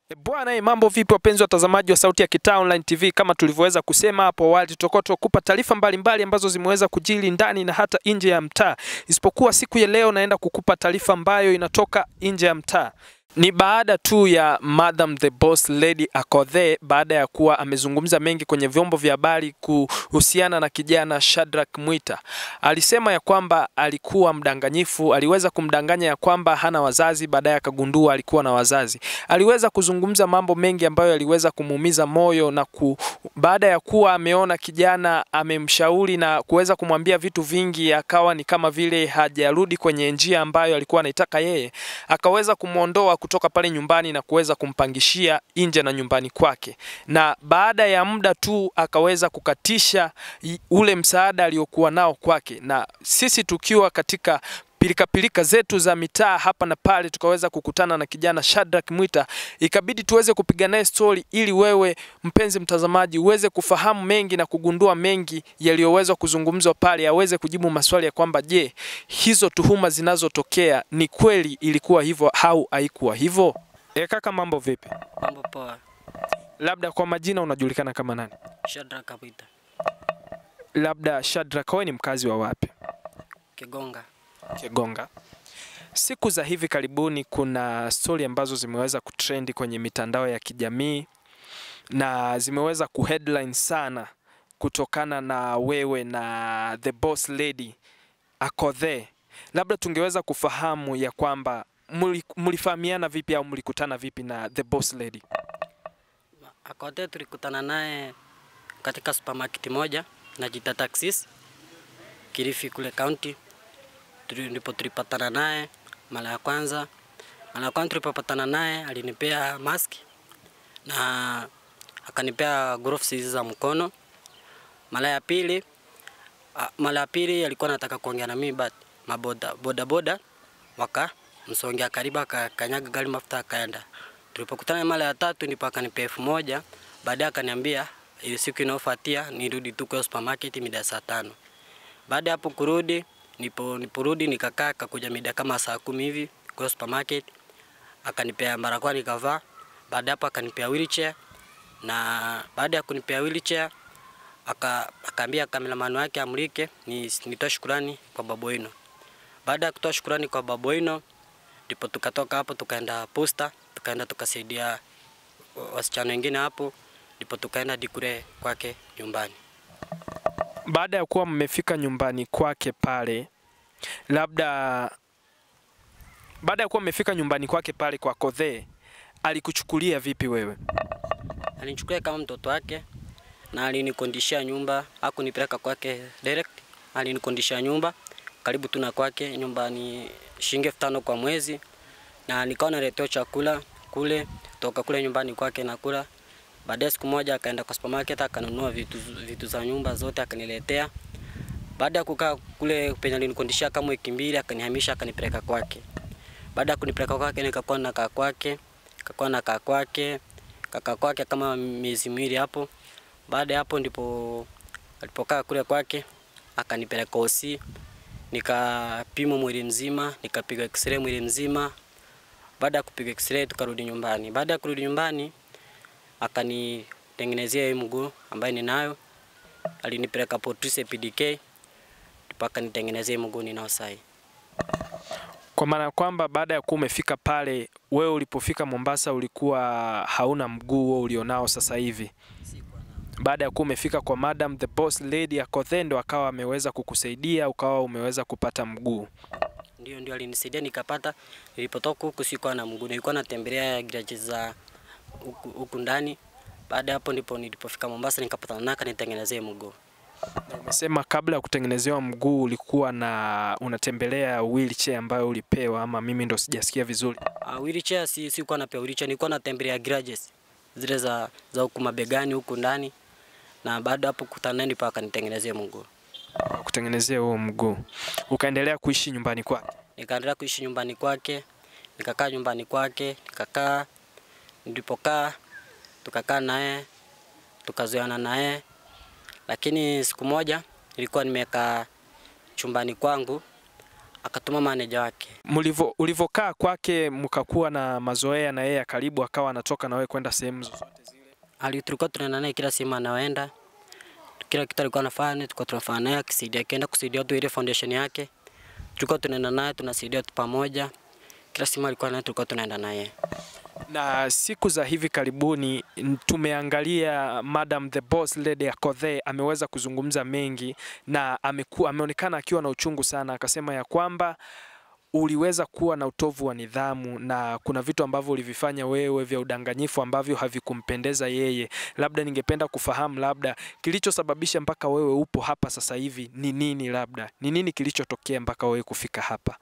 E bwana, mambo vipi wapenzi watazamaji wa Sauti ya Kitaa Online TV? Kama tulivyoweza kusema hapo awali, tutakuwa tunakupa taarifa mbalimbali ambazo zimeweza kujili ndani na hata nje ya mtaa, isipokuwa siku ya leo naenda kukupa taarifa ambayo inatoka nje ya mtaa. Ni baada tu ya Madam the Boss Lady Akothee baada ya kuwa amezungumza mengi kwenye vyombo vya habari kuhusiana na kijana Shadrack Mwita. Alisema ya kwamba alikuwa mdanganyifu, aliweza kumdanganya ya kwamba hana wazazi, baadaye akagundua alikuwa na wazazi. Aliweza kuzungumza mambo mengi ambayo yaliweza kumuumiza moyo na ku, baada ya kuwa ameona kijana amemshauri na kuweza kumwambia vitu vingi, akawa ni kama vile hajarudi kwenye njia ambayo alikuwa anaitaka yeye, akaweza kumwondoa kutoka pale nyumbani na kuweza kumpangishia nje na nyumbani kwake, na baada ya muda tu akaweza kukatisha i- ule msaada aliokuwa nao kwake, na sisi tukiwa katika pilikapilika zetu za mitaa hapa na pale, tukaweza kukutana na kijana Shadrack Mwita, ikabidi tuweze kupiga naye stori ili wewe mpenzi mtazamaji uweze kufahamu mengi na kugundua mengi yaliyoweza kuzungumzwa pale, aweze kujibu maswali ya kwamba je, hizo tuhuma zinazotokea ni kweli ilikuwa hivyo au haikuwa hivyo? E kaka, mambo vipi? Mambo poa. Labda kwa majina unajulikana kama nani? Shadrack Kapita. Labda Shadrack, wewe ni mkazi wa wapi? Kigonga. Kigonga. Siku za hivi karibuni kuna stori ambazo zimeweza kutrendi kwenye mitandao ya kijamii na zimeweza kuheadline sana kutokana na wewe na the boss lady Akothee. Labda tungeweza kufahamu ya kwamba muli- mlifahamiana vipi au mlikutana vipi na the boss lady? Akothee tulikutana naye katika supermarket moja najita Taxis Kilifi kule county. Tuli- Ndipo tulipatana naye mara ya kwanza. Mara ya kwanza tulipopatana naye alinipea mask na akanipea gloves hizi za mkono. Mara ya pili ah, mara ya pili alikuwa anataka kuongea na mimi but maboda boda boda waka msongea karibu akakanyaga gari mafuta akaenda. Tulipokutana mara ya tatu ndipo akanipea elfu moja baadaye akaniambia ile siku inayofuatia nirudi tu kwa supermarket mida ya saa tano. Baada ya hapo kurudi nipo niporudi nikakaa akakuja mida kama saa kumi hivi kwa supermarket akanipea barakoa nikavaa. Baada ya hapo akanipea wheelchair na baada ya kunipea wheelchair aka akaambia kameraman wake amlike ni nitoa shukurani kwa Baboino. Baada ya kutoa shukurani kwa Baboino ndipo tukatoka hapo tukaenda posta, tukaenda tukasaidia wasichana wengine hapo, ndipo tukaenda hadi kule kwake nyumbani. Baada ya kuwa mmefika nyumbani kwake pale, labda baada ya kuwa mmefika nyumbani kwake pale kwa Akothee, alikuchukulia vipi wewe? Alinichukulia kama mtoto wake na alinikondishia nyumba, hakunipeleka kwake direct, alinikondishia nyumba karibu tu na kwake nyumbani, shilingi elfu tano kwa mwezi, na nikawa naletewa chakula kule toka kule nyumbani kwake nakula. Baadaye siku moja akaenda kwa supermarket akanunua vitu, vitu za nyumba zote akaniletea. Baada ya kukaa kule penye alinikondishia kama wiki mbili, akanihamisha akanipeleka kwake. Baada ya kunipeleka kwake nikakuwa nakaa kwake, kakuwa nakaa kwake, kakaa kwake kama miezi miwili hapo. Baada ya hapo ndipo alipokaa kule kwake akanipeleka OC, nikapimwa mwili mzima, nikapiga x-ray mwili mzima. Baada ya kupiga x-ray tukarudi nyumbani. Baada ya kurudi nyumbani akanitengenezea hii mguu ambayo ninayo, alinipeleka Portuse PDK ndipo akanitengenezea hii mguu ninao sasa. Kwa maana ya kwamba baada ya kuwa umefika pale, wewe ulipofika Mombasa ulikuwa hauna mguu huo ulionao sasa hivi. Baada ya kuwa umefika kwa Madam the Boss Lady Akothee, ndo akawa ameweza kukusaidia ukawa umeweza kupata mguu. Ndio, ndio alinisaidia nikapata. Nilipotoka huku sikuwa na mguu, nilikuwa natembelea garage za huku, huku ndani. Baada ya hapo ndipo nilipofika Mombasa nikapatana naye akanitengenezea mguu. Na umesema kabla ya kutengenezewa mguu ulikuwa na unatembelea wheelchair ambayo ulipewa, ama mimi ndo sijasikia vizuri? Uh, wheelchair si sikuwa napewa wheelchair, nilikuwa natembelea garages zile za za huku mabegani huku ndani, na baada ya hapo kukutana naye ndipo akanitengenezea mguu. Kutengenezea huo mguu, ukaendelea kuishi nyumbani kwake. Nikaendelea kuishi nyumbani kwake, nikakaa nyumbani kwake, nikakaa, nilipokaa tukakaa naye, tukazoeana naye, lakini siku moja nilikuwa nimekaa chumbani kwangu, akatuma maneja wake. Mlivyo ulivyokaa kwake mkakuwa na mazoea na yeye ya karibu, akawa anatoka na wewe kwenda sehemu zozote zile? Ali tulikuwa tunaenda naye kila sehemu anaenda, kila kitu alikuwa anafanya, tulikuwa tunafanya naye, akisaidia akienda kusaidia tu ile foundation yake, tulikuwa tunaenda naye, tunasaidia tu pamoja, kila sehemu alikuwa naye, tulikuwa tunaenda naye. Na siku za hivi karibuni n- tumeangalia Madam the Boss Lady Akothee ameweza kuzungumza mengi na ameku, ameonekana akiwa na uchungu sana, akasema ya kwamba uliweza kuwa na utovu wa nidhamu na kuna vitu ambavyo ulivifanya wewe vya udanganyifu ambavyo havikumpendeza yeye. Labda ningependa kufahamu labda kilichosababisha mpaka wewe upo hapa sasa hivi ni nini, labda ni nini kilichotokea mpaka wewe kufika hapa?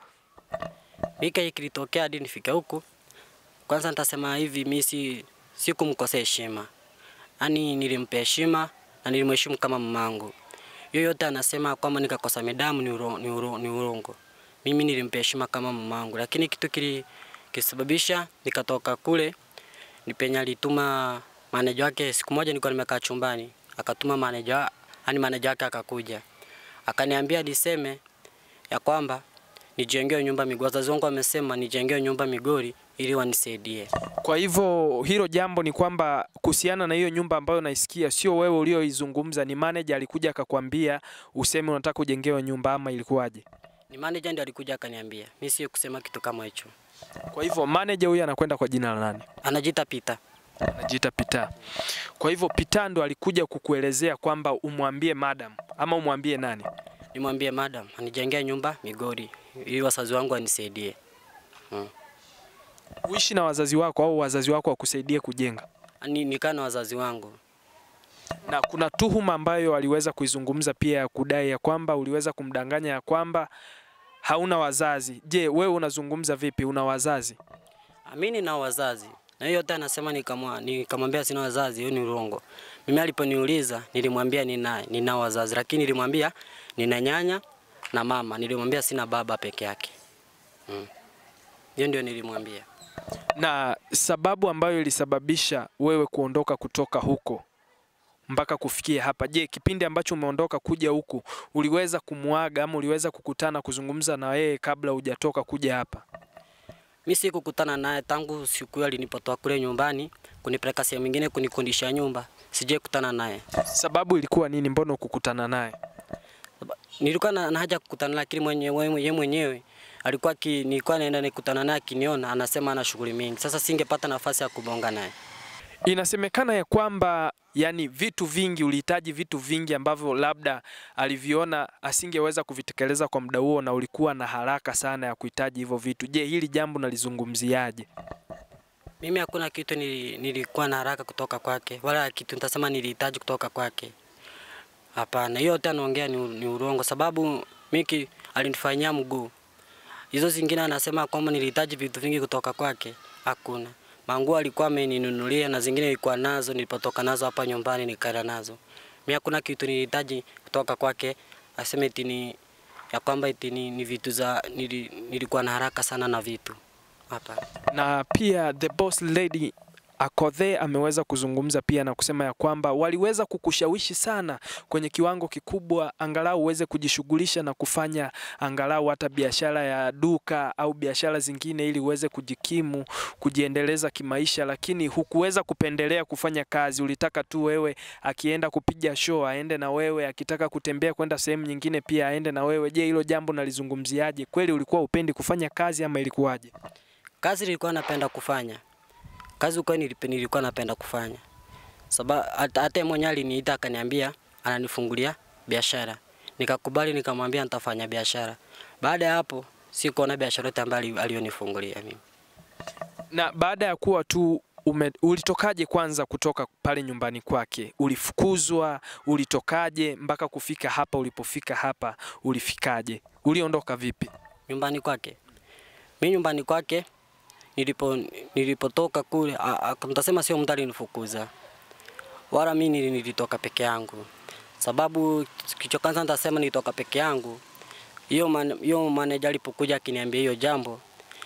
Mika hii kilitokea hadi nifike huku. Kwanza nitasema hivi, mimi si sikumkosea heshima, yaani nilimpa heshima na nilimheshimu kama mamangu. Yoyote anasema kwamba nikakosa midamu ni, uro, ni, uro, ni urongo. Mimi nilimpa heshima kama mamangu, lakini kitu kili kisababisha nikatoka kule ni penye alituma maneja wake. Siku moja nilikuwa nimekaa chumbani, akatuma maneja, yani maneja wake akakuja akaniambia niseme ya kwamba nijengewe nyumba Migori. Wazazi wangu wamesema nijengewe nyumba Migori ili wanisaidie. Kwa hivyo hilo jambo ni kwamba kuhusiana na hiyo nyumba ambayo naisikia, sio wewe ulioizungumza, ni manager alikuja akakwambia useme unataka ujengewe nyumba ama ilikuwaje? Ni manager ndiye alikuja akaniambia, mimi sio kusema kitu kama hicho. Kwa hivyo manager huyu anakwenda kwa jina la nani? Anajiita Pita. Anajiita Pita. Kwa hivyo Pita ndo alikuja kukuelezea kwamba umwambie madam ama umwambie nani? Nimwambie madam anijengee nyumba Migori ili wazazi wangu wanisaidie. Hmm. Uishi na wazazi wako au wazazi wako wakusaidie kujenga? Ani nikaa na wazazi wangu. Na kuna tuhuma ambayo aliweza kuizungumza pia ya kudai ya kwamba uliweza kumdanganya ya kwamba hauna wazazi. Je, wewe unazungumza vipi? Una wazazi? Amini na wazazi. Na hiyo yote anasema nikamwa nikamwambia sina wazazi, hiyo ni urongo. Mimi aliponiuliza nilimwambia nina nina wazazi, lakini nilimwambia nina nyanya na mama. Nilimwambia sina baba peke yake. Mm. Hiyo ndio nilimwambia. Na sababu ambayo ilisababisha wewe kuondoka kutoka huko mpaka kufikia hapa, je, kipindi ambacho umeondoka kuja huku uliweza kumwaga ama uliweza kukutana kuzungumza na yeye kabla hujatoka kuja hapa? Mimi sikukutana naye tangu siku hiyo alinipotoa kule nyumbani kunipeleka sehemu nyingine kunikondisha nyumba. Sijai kutana naye. Sababu ilikuwa nini? Mbona ukukutana naye? Nilikuwa na, na haja kukutana lakini mwenyewe yeye mwenyewe alikuwa ki, nilikuwa naenda nikutana naye akiniona anasema ana shughuli mingi. Sasa singepata nafasi ya kubonga naye. Inasemekana ya kwamba yani vitu vingi ulihitaji vitu vingi ambavyo labda aliviona asingeweza kuvitekeleza kwa muda huo, na ulikuwa na haraka sana ya kuhitaji hivyo vitu. Je, hili jambo nalizungumziaje? Mimi hakuna kitu nili, nilikuwa na haraka kutoka kwake, wala kitu nitasema nilihitaji kutoka kwake. Hapana, hiyo yote anaongea ni, ni urongo, sababu Miki alinifanyia mguu. Hizo zingine anasema kwamba nilihitaji vitu vingi kutoka kwake, hakuna. Manguo alikuwa ameninunulia na zingine nilikuwa nazo nilipotoka nazo hapa nyumbani nikaenda nazo. Mimi hakuna kitu nilihitaji kutoka kwake, aseme eti ni ya kwamba eti ni, ni vitu za nili, nilikuwa na haraka sana na vitu. Hapana. na pia the boss lady Akothee ameweza kuzungumza pia na kusema ya kwamba waliweza kukushawishi sana kwenye kiwango kikubwa, angalau uweze kujishughulisha na kufanya angalau hata biashara ya duka au biashara zingine, ili uweze kujikimu, kujiendeleza kimaisha, lakini hukuweza kupendelea kufanya kazi. Ulitaka tu wewe akienda kupiga show aende na wewe, akitaka kutembea kwenda sehemu nyingine pia aende na wewe. Je, hilo jambo nalizungumziaje? Kweli ulikuwa upendi kufanya kazi ama ilikuwaje? Kazi nilikuwa napenda kufanya. Kazi uko nilikuwa napenda kufanya. Sababu hata hata mwenyewe aliniita akaniambia ananifungulia biashara. Nikakubali nikamwambia nitafanya biashara. Baada ya hapo sikuona biashara yote ambayo alionifungulia mimi. Na baada ya kuwa tu ume, ulitokaje kwanza kutoka pale nyumbani kwake? Ulifukuzwa? Ulitokaje mpaka kufika hapa? Ulipofika hapa ulifikaje? Uliondoka vipi? Nyumbani kwake. Mimi nyumbani kwake nilipo nilipotoka kule mtasema sio mtu alinifukuza. Wala mimi nilitoka peke yangu. Sababu kicho kwanza nitasema nilitoka peke yangu. Hiyo man, hiyo manager alipokuja akiniambia hiyo jambo,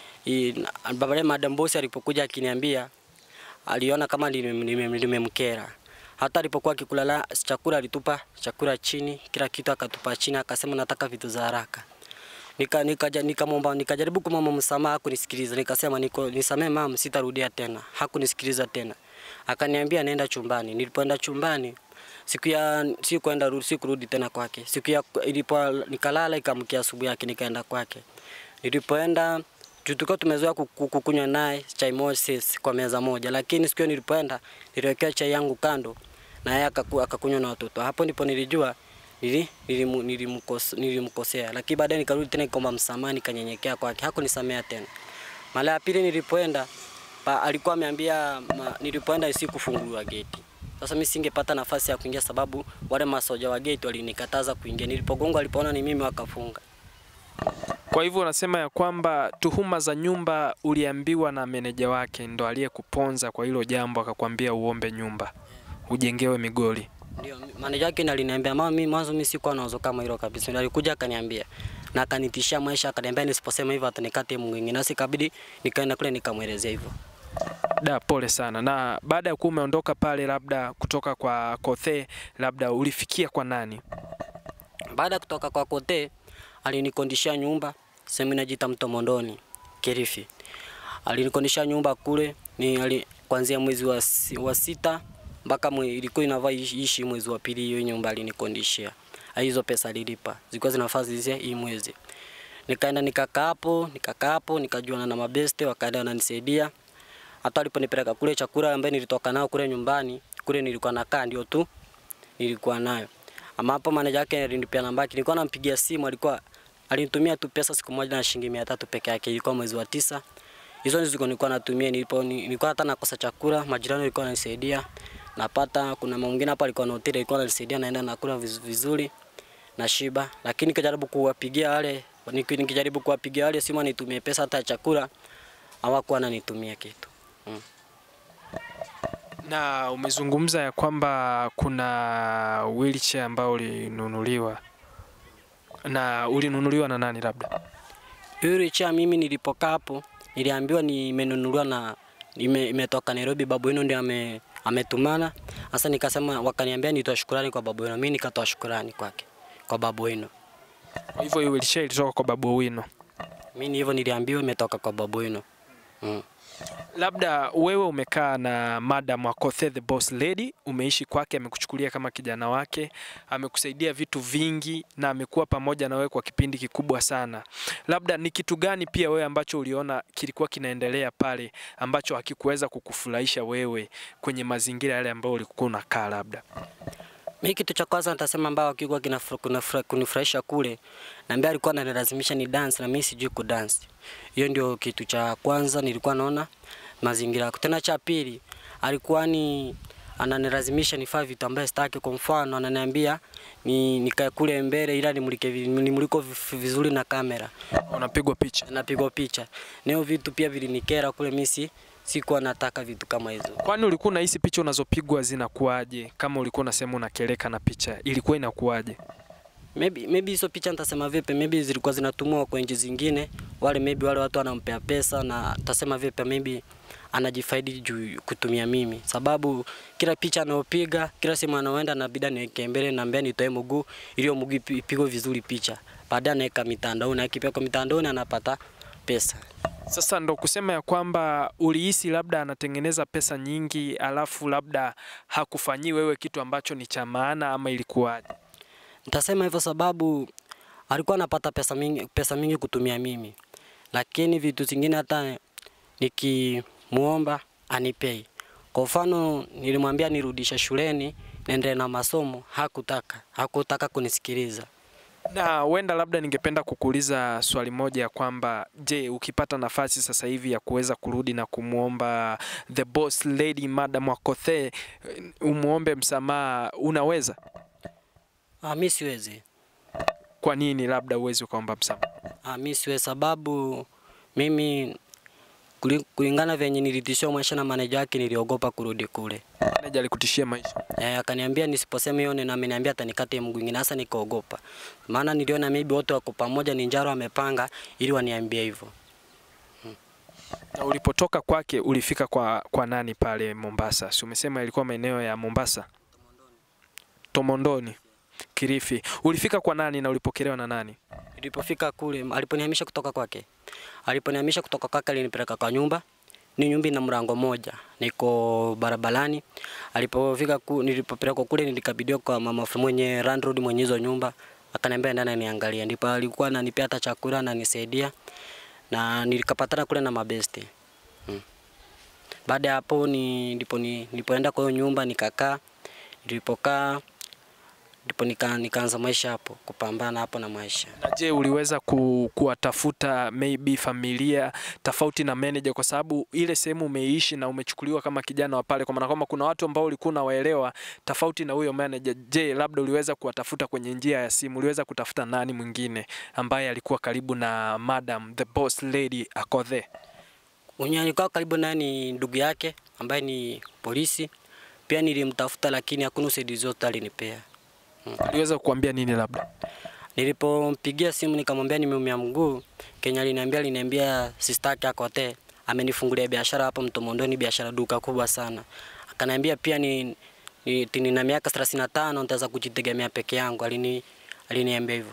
baadaye madam boss alipokuja akiniambia aliona kama nimemkera. Hata alipokuwa akikula chakula alitupa chakula chini, kila kitu akatupa chini, akasema nataka vitu za haraka. nika nikaja nikamwomba nikajaribu kumwomba msamaha, hakunisikiliza. Nikasema niko nisamee mama, sitarudia tena. Hakunisikiliza tena, akaniambia nenda chumbani. Nilipoenda chumbani siku ya sikuenda rudi sikurudi tena kwake. Siku ya ilipo nikalala, ikamkia asubuhi yake nikaenda kwake. Nilipoenda juu tulikuwa tumezoea kuku- kukunywa naye chai moja sisi kwa meza moja, lakini siku hiyo nilipoenda niliwekea chai yangu kando na yeye akaku- akakunywa na watoto. Hapo ndipo nilijua nili, nilimu, nilimkos, nilimkosea, lakini baadaye nikarudi tena nikaomba msamaha, nikanyenyekea kwake, hakunisamea tena. Mara ya pili nilipoenda pa, alikuwa ameambia ma, nilipoenda isikufunguliwa geti. Sasa mimi singepata nafasi ya kuingia sababu wale masoja wa geti walinikataza kuingia. Nilipogonga walipoona ni mimi wakafunga. Kwa hivyo unasema ya kwamba tuhuma za nyumba uliambiwa na meneja wake ndo aliyekuponza kwa hilo jambo, akakwambia uombe nyumba ujengewe Migoli. Ndio, maneja yake ndiye aliniambia mama, mimi mwanzo mimi sikuwa na wazo kama hilo kabisa. Ndio alikuja akaniambia na akanitishia maisha, akaniambia nisiposema hivyo atanikate mwingine. Nasi ikabidi nikaenda kule nikamwelezea hivyo. Da, pole sana. Na baada ya kuwa umeondoka pale, labda kutoka kwa Kothe, labda ulifikia kwa nani? Baada ya kutoka kwa Kote alinikondishia nyumba sehemu inajiita Mtomondoni Kilifi. Alinikondishia nyumba kule ni ali, kuanzia mwezi wa, si- wa sita mpaka mwe, ilikuwa inavaa ishi ishi mwezi wa pili, hiyo nyumba alinikondishia. Ah, Hizo pesa alilipa zilikuwa zinafaa zizie hii mwezi. Nikaenda nikakaa hapo, nikakaa hapo, nikajuana na mabeste, wakaenda wananisaidia. Hata aliponipeleka kule chakula ambaye nilitoka nao kule nyumbani, kule nilikuwa nakaa ndio tu nilikuwa nayo. Ama hapo manager yake alinipea namba yake, nilikuwa nampigia simu, alikuwa alinitumia tu pesa siku moja na shilingi mia tatu peke yake, ilikuwa mwezi wa tisa. Hizo ndizo nilikuwa natumia, nilipo nilikuwa hata nakosa chakula, majirani walikuwa wananisaidia. Napata kuna mama mwingine hapa alikuwa na hoteli, alikuwa ananisaidia, naenda nakula viz- vizuri na shiba, lakini nikijaribu kuwapigia wale niki- nikijaribu kuwapigia wale simu anitumie pesa hata ya chakula, hawakuwa wananitumia kitu. Mm. Na umezungumza ya kwamba kuna wheelchair ambao ulinunuliwa, na ulinunuliwa na nani? Labda Yule cha mimi nilipokaa hapo niliambiwa nimenunuliwa na ime, imetoka Nairobi, babu yenu ndio ame, ametumana. Sasa nikasema, wakaniambia nitoa shukurani kwa babu yenu, mimi nikatoa shukurani kwake kwa babu yenu. kwa hivyo hiyo wheelchair ilitoka kwa Babu Owino. Mimi hivyo niliambiwa imetoka kwa babu yenu. Mm. Labda wewe umekaa na Madam Akothe the boss lady, umeishi kwake, amekuchukulia kama kijana wake, amekusaidia vitu vingi na amekuwa pamoja na wewe kwa kipindi kikubwa sana. Labda ni kitu gani pia wewe ambacho uliona kilikuwa kinaendelea pale ambacho hakikuweza kukufurahisha wewe kwenye mazingira yale ambayo ulikuwa unakaa labda? Mimi kitu cha kwanza nitasema ambao kilikuwa kinafura- kunafura- kunifurahisha kule, naambia alikuwa ananilazimisha ni dance na mimi sijui kudance. Hiyo ndio kitu cha kwanza nilikuwa naona mazingira yako. Tena cha pili alikuwa ni ananilazimisha nifanye vitu ambaye sitaki. Kwa mfano ananiambia ni nikae kule mbele, ila nimulike vi- nimuliko vi- vizuri na kamera, Unapigwa picha. napigwa picha. Neo vitu pia vilinikera kule, mimi si sikuwa nataka vitu kama hizo. Kwani ulikuwa unahisi picha unazopigwa zinakuwaje? Kama ulikuwa unasema unakeleka na picha, ilikuwa inakuwaje? Maybe maybe hizo picha nitasema vipi? Maybe zilikuwa zinatumwa kwa nchi zingine, wale maybe wale watu wanampea pesa, na tasema vipi? Maybe anajifaidi juu kutumia mimi, sababu kila picha anayopiga kila sehemu anaoenda nabida niweke mbele, naambia nitoe mguu ili mguu ipi- ipigwe vizuri picha, baadaye anaweka mitandaoni, akipeka mitandaoni anapata pesa. Sasa ndo kusema ya kwamba ulihisi labda anatengeneza pesa nyingi, alafu labda hakufanyii wewe kitu ambacho ni cha maana, ama ilikuwaje? Nitasema hivyo sababu alikuwa anapata pesa mingi, pesa mingi kutumia mimi, lakini vitu zingine hata nikimuomba anipei. Kwa mfano nilimwambia nirudishe shuleni niendelee na masomo, hakutaka, hakutaka kunisikiliza. Na huenda labda ningependa kukuuliza swali moja ya kwamba je, ukipata nafasi sasa hivi ya kuweza kurudi na kumwomba the boss lady Madam Akothe umwombe msamaha, unaweza? Ah, mimi siwezi. Kwa nini labda uwezi ukaomba msamaha? Ah, mimi siwezi sababu mimi kuli- kulingana venye nilitishiwa maisha na maneja yake niliogopa kurudi kule. Meneja alikutishia maisha. Eh, akaniambia nisiposema hiyo neno ameniambia atanikate mguu mwingine. Sasa nikaogopa, maana niliona maybe wote wako pamoja, ni njaro amepanga ili waniambie hivyo. Na ulipotoka kwake ulifika kwa, kwa nani pale Mombasa? Si umesema ilikuwa maeneo ya Mombasa? Tomondoni, Kilifi. Ulifika kwa nani na ulipokelewa na nani? Nilipofika kule, aliponihamisha kutoka kwake, aliponihamisha kutoka kwake alinipeleka kwa nyumba. Ni nyumba ina mlango moja, niko barabarani. Alipofika ku, nilipopelekwa kule, nilikabidhiwa kwa mama mwenye landlord mwenye hizo nyumba, akaniambia ndani niangalia. Ndipo alikuwa ananipea hata chakula na nisaidia, na nilikapatana kule na mabeste hmm. Baada ya hapo ni, ndipo ni, nilipoenda kwa hiyo nyumba nikakaa, nilipokaa ndipo nika, nikaanza maisha hapo, kupambana hapo na maisha. Na je, uliweza ku, kuwatafuta maybe familia tofauti na manager, kwa sababu ile sehemu umeishi na umechukuliwa kama kijana wa pale, kwa maana kwamba kuna watu ambao ulikuwa unawaelewa tofauti na huyo manager. Je, labda uliweza kuwatafuta kwenye njia ya simu? Uliweza kutafuta nani mwingine ambaye alikuwa karibu na madam the boss lady Akothee? Mwenye alikuwa karibu naye ni ndugu yake ambaye ni polisi. Pia nilimtafuta lakini hakuna usaidizi wote alinipea. Aliweza kukuambia nini labda? Nilipompigia simu nikamwambia nimeumia mguu, Kenya aliniambia aliniambia sister yake Akothee amenifungulia biashara hapo Mtomondoni, biashara duka kubwa sana. Akaniambia pia ni, ni nina miaka 35 nitaweza kujitegemea peke yangu. Alini aliniambia hivyo.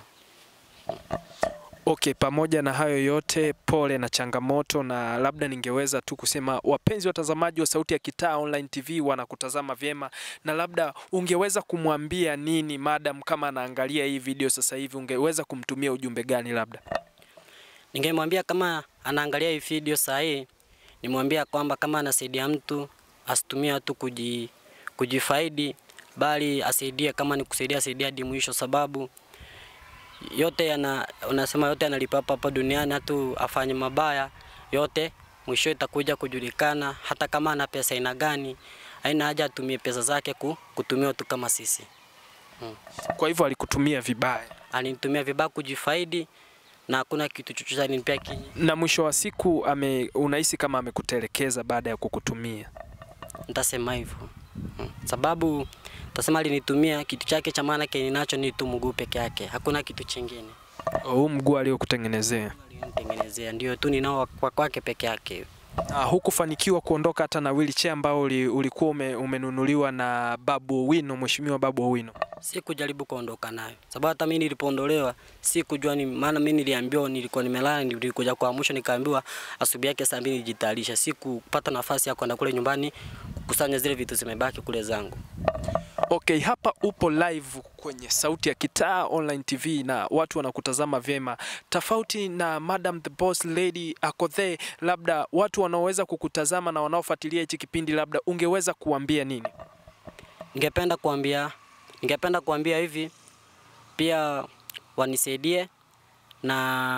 Okay, pamoja na hayo yote, pole na changamoto, na labda ningeweza tu kusema wapenzi watazamaji wa Sauti ya Kitaa Online TV wanakutazama vyema, na labda ungeweza kumwambia nini madam kama anaangalia hii video sasa hivi, ungeweza kumtumia ujumbe gani? Labda Ningemwambia kama anaangalia hii video saa hii, nimwambia kwamba kama anasaidia mtu asitumie watu kuji, kujifaidi, bali asaidie, kama ni kusaidia asaidia hadi mwisho, sababu yote yana unasema yote yanalipa hapa hapa duniani, hata afanye mabaya yote mwisho itakuja kujulikana. Hata kama ana pesa aina gani, haina haja atumie pesa zake ku, kutumia watu kama sisi. kwa hivyo alikutumia vibaya, Alinitumia vibaya kujifaidi, na hakuna kitu chochote alinipea kinyi. na mwisho wa siku ame, unahisi kama amekutelekeza baada ya kukutumia. Nitasema hivyo Mm. sababu tasema alinitumia kitu chake cha maana kenye nacho ni tu mguu peke yake, hakuna kitu chingine Huu mguu aliokutengenezea, alinitengenezea, ndio tu ninao kwa kwake peke yake. na hukufanikiwa kuondoka hata na wheelchair ambao uli, ulikuwa ume, umenunuliwa na Babu Owino, mheshimiwa Babu Owino. Si kujaribu kuondoka nayo, sababu hata mimi nilipoondolewa si kujua ni maana. Mimi niliambiwa, nilikuwa nimelala, nilikuja kuamshwa, nikaambiwa asubuhi yake saa mbili nijitayarisha. Si kupata nafasi ya kwenda kule nyumbani kukusanya zile vitu zimebaki kule zangu. Okay, hapa upo live kwenye Sauti ya Kitaa Online TV na watu wanakutazama vyema, tofauti na Madam the Boss Lady Akothee. Labda watu wanaoweza kukutazama na wanaofuatilia hichi kipindi, labda ungeweza kuambia nini? Ningependa kuambia ningependa kuambia hivi pia wanisaidie na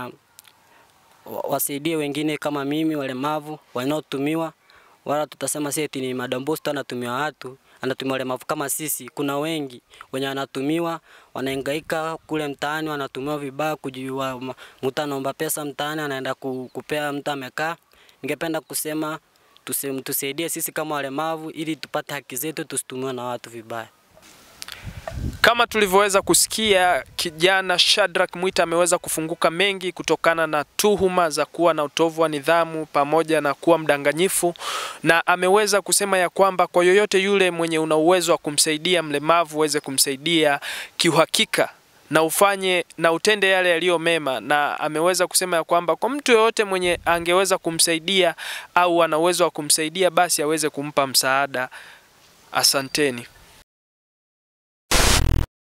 wa- wasaidie wengine kama mimi walemavu wanaotumiwa, wala tutasema si eti ni Madam Boss tu anatumiwa watu, anatumia walemavu kama sisi. Kuna wengi wenye wanatumiwa, wanahangaika kule mtaani, wanatumiwa vibaya, kujiwa ma- mtu anaomba pesa mtaani, anaenda ku- kupea mtu amekaa. Ningependa kusema tuse- tusaidie sisi kama walemavu ili tupate haki zetu, tusitumiwe na watu vibaya. Kama tulivyoweza kusikia, kijana Shadrack Mwita ameweza kufunguka mengi kutokana na tuhuma za kuwa na utovu wa nidhamu pamoja na kuwa mdanganyifu, na ameweza kusema ya kwamba kwa yoyote yule mwenye una uwezo wa kumsaidia mlemavu uweze kumsaidia kiuhakika na ufanye na utende yale yaliyo mema, na ameweza kusema ya kwamba kwa mtu yoyote mwenye angeweza kumsaidia au ana uwezo wa kumsaidia basi aweze kumpa msaada. Asanteni.